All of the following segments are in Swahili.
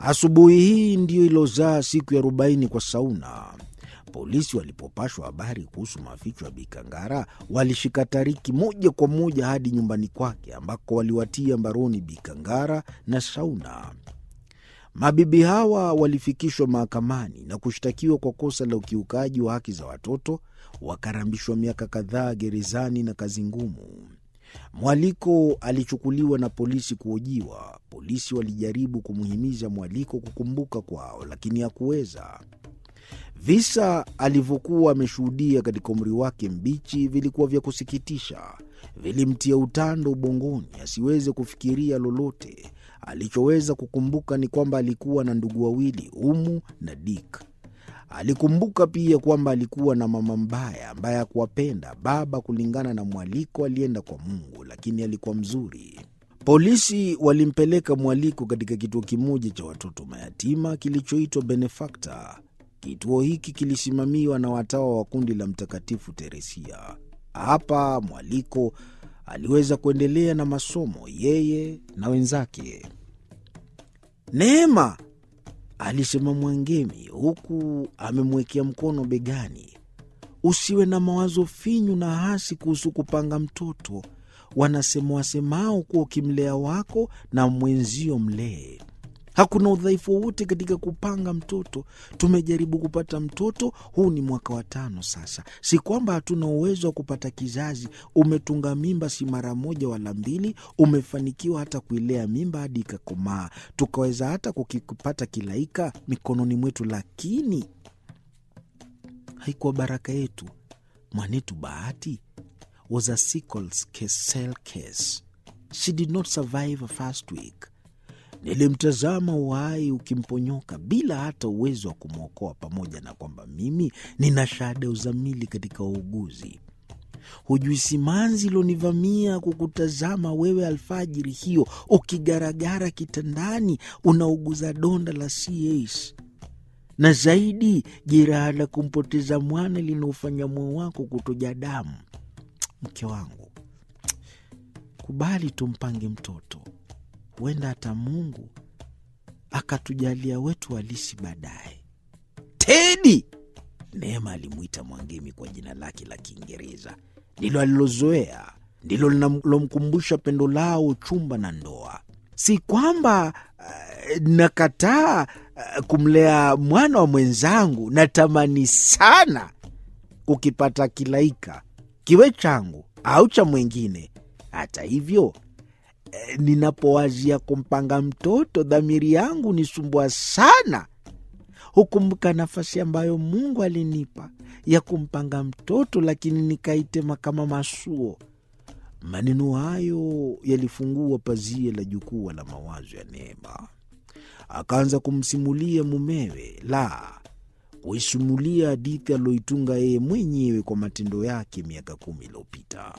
Asubuhi hii ndiyo ilozaa siku ya arobaini kwa Sauna. Polisi walipopashwa habari kuhusu maficho ya Bikangara walishika Tariki moja kwa moja hadi nyumbani kwake ambako waliwatia mbaroni Bikangara na Sauna. Mabibi hawa walifikishwa mahakamani na kushtakiwa kwa kosa la ukiukaji wa haki za watoto, wakarambishwa miaka kadhaa gerezani na kazi ngumu. Mwaliko alichukuliwa na polisi kuhojiwa. Polisi walijaribu kumhimiza Mwaliko kukumbuka kwao, lakini hakuweza. Visa alivyokuwa ameshuhudia katika umri wake mbichi vilikuwa vya kusikitisha, vilimtia utando ubongoni asiweze kufikiria lolote. Alichoweza kukumbuka ni kwamba alikuwa na ndugu wawili, Umu na Dik. Alikumbuka pia kwamba alikuwa na mama mbaya ambaye hakuwapenda. Baba, kulingana na Mwaliko, alienda kwa Mungu, lakini alikuwa mzuri. Polisi walimpeleka Mwaliko katika kituo kimoja cha watoto mayatima kilichoitwa Benefakta. Kituo hiki kilisimamiwa na watawa wa kundi la Mtakatifu Teresia. Hapa Mwaliko aliweza kuendelea na masomo, yeye na wenzake. Neema, alisema Mwangemi huku amemwekea mkono begani, usiwe na mawazo finyu na hasi kuhusu kupanga mtoto. Wanasema wasemao kuwa ukimlea wako na mwenzio mlee Hakuna udhaifu wowote katika kupanga mtoto. Tumejaribu kupata mtoto, huu ni mwaka wa tano sasa. Si kwamba hatuna uwezo wa kupata kizazi. Umetunga mimba si mara moja wala mbili, umefanikiwa hata kuilea mimba hadi ikakomaa, tukaweza hata kukipata kilaika mikononi mwetu, lakini haikuwa baraka yetu. Mwanetu Bahati was a sickle cell case. She did not survive a first week. Nilimtazama uhai ukimponyoka bila hata uwezo wa kumwokoa, pamoja na kwamba mimi nina shahada ya uzamili katika uuguzi. Hujui simanzi ilonivamia kukutazama wewe alfajiri hiyo ukigaragara kitandani unauguza donda la CAS, na zaidi jeraha la kumpoteza mwana linaofanya moyo wako kutoja damu. Mke wangu, kubali tumpange mtoto huenda hata Mungu akatujalia wetu halisi baadaye. Tedi, Neema alimwita Mwangemi kwa jina lake la Kiingereza, ndilo alilozoea, ndilo linalomkumbusha pendo lao, chumba na ndoa. Si kwamba uh, nakataa uh, kumlea mwana wa mwenzangu. Natamani sana kukipata kilaika, kiwe changu au cha mwingine. Hata hivyo ninapowazia kumpanga mtoto dhamiri yangu nisumbua sana. Hukumbuka nafasi ambayo Mungu alinipa ya kumpanga mtoto, lakini nikaitema kama masuo. Maneno hayo yalifungua pazia la jukwaa la mawazo ya Neema. Akaanza kumsimulia mumewe, la kuisimulia hadithi aliyoitunga yeye mwenyewe kwa matendo yake miaka kumi iliyopita.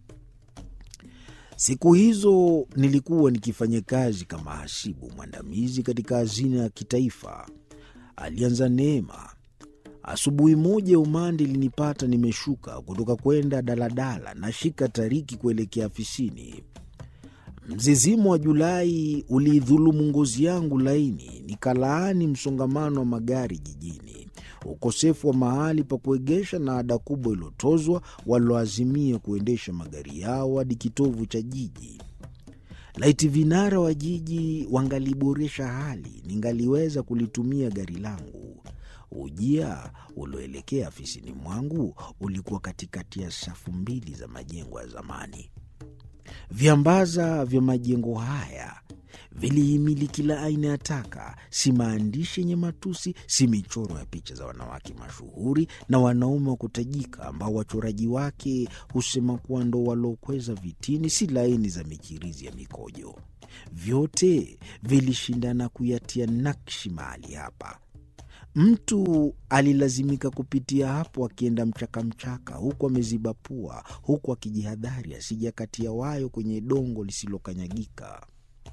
Siku hizo nilikuwa nikifanya kazi kama hasibu mwandamizi katika hazina ya kitaifa, alianza Neema. Asubuhi moja umande ilinipata nimeshuka kutoka kwenda daladala na shika Tariki kuelekea afisini. Mzizimu wa Julai uliidhulumu ngozi yangu laini, nikalaani msongamano wa magari jijini, ukosefu wa mahali pa kuegesha na ada kubwa iliyotozwa walioazimia kuendesha magari yao hadi kitovu cha jiji. Laiti vinara wa jiji wangaliboresha hali, ningaliweza kulitumia gari langu. Ujia ulioelekea afisini mwangu ulikuwa katikati ya safu mbili za majengo ya zamani. Viambaza vya majengo haya vilihimili kila aina ya taka, si maandishi yenye matusi, si michoro ya picha za wanawake mashuhuri na wanaume wa kutajika ambao wachoraji wake husema kuwa ndo waliokweza vitini, si laini za michirizi ya mikojo. Vyote vilishindana kuyatia nakshi mahali hapa. Mtu alilazimika kupitia hapo akienda mchakamchaka, huku ameziba pua, huku akijihadhari asijakatia wayo kwenye dongo lisilokanyagika.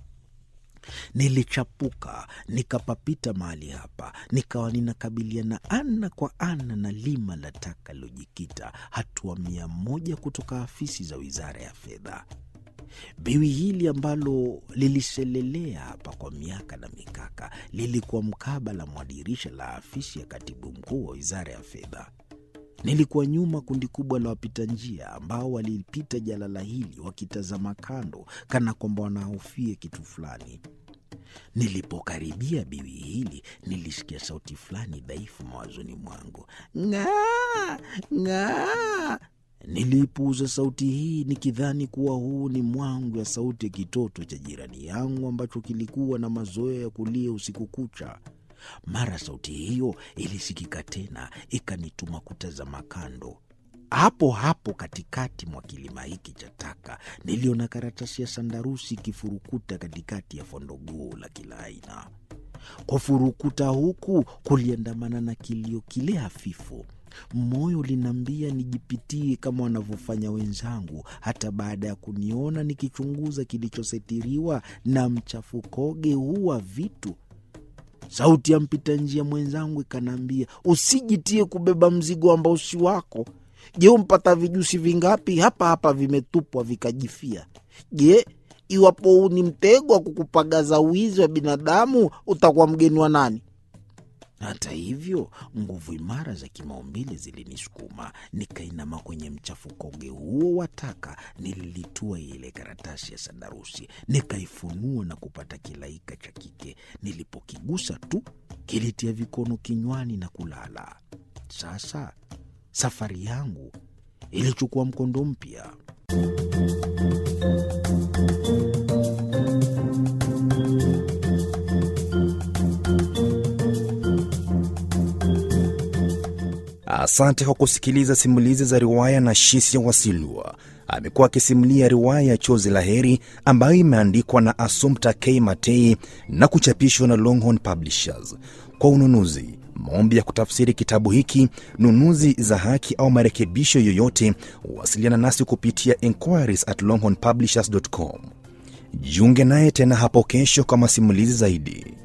Nilichapuka nikapapita mahali hapa, nikawa ninakabiliana ana kwa ana na lima la taka lilojikita hatua mia moja kutoka afisi za wizara ya fedha. Biwi hili ambalo liliselelea hapa kwa miaka na mikaka lilikuwa mkabala mwa dirisha la afisi ya katibu mkuu wa wizara ya fedha. Nilikuwa nyuma kundi kubwa la wapita njia ambao walipita jalala hili wakitazama kando, kana kwamba wanahofia kitu fulani. Nilipokaribia biwi hili, nilisikia sauti fulani dhaifu mawazoni mwangu, ng'aa ng'aa. Niliipuuza sauti hii nikidhani kuwa huu ni mwangu ya sauti ya kitoto cha jirani yangu ambacho kilikuwa na mazoea ya kulia usiku kucha. Mara sauti hiyo ilisikika tena, ikanituma kutazama kando. Hapo hapo katikati mwa kilima hiki cha taka niliona karatasi ya sandarusi ikifurukuta katikati ya fondogoo la kila aina. Kufurukuta huku kuliandamana na kilio kile hafifu. Moyo uliniambia nijipitie kama wanavyofanya wenzangu, hata baada ya kuniona nikichunguza kilichositiriwa na mchafukoge huu wa vitu. Sauti ya mpita njia mwenzangu ikanaambia, usijitie kubeba mzigo ambao si wako. Je, umpata vijusi vingapi hapa hapa vimetupwa vikajifia? Je, iwapo huu ni mtego wa kukupagaza wizi wa binadamu, utakuwa mgeni wa nani? Hata hivyo, nguvu imara za kimaumbile zilinisukuma, nikainama kwenye mchafukoge huo wa taka. Nililitua ile karatasi ya sandarusi, nikaifunua na kupata kilaika cha kike. Nilipokigusa tu, kilitia vikono kinywani na kulala. Sasa safari yangu ilichukua mkondo mpya. Asante kwa kusikiliza simulizi za riwaya na Shisia Wasilwa. Amekuwa akisimulia riwaya ya Chozi la Heri ambayo imeandikwa na Assumpta K Matei na kuchapishwa na Longhorn Publishers. Kwa ununuzi, maombi ya kutafsiri kitabu hiki, nunuzi za haki au marekebisho yoyote, wasiliana nasi kupitia inquiries at longhornpublishers.com. Jiunge naye tena hapo kesho kwa masimulizi zaidi.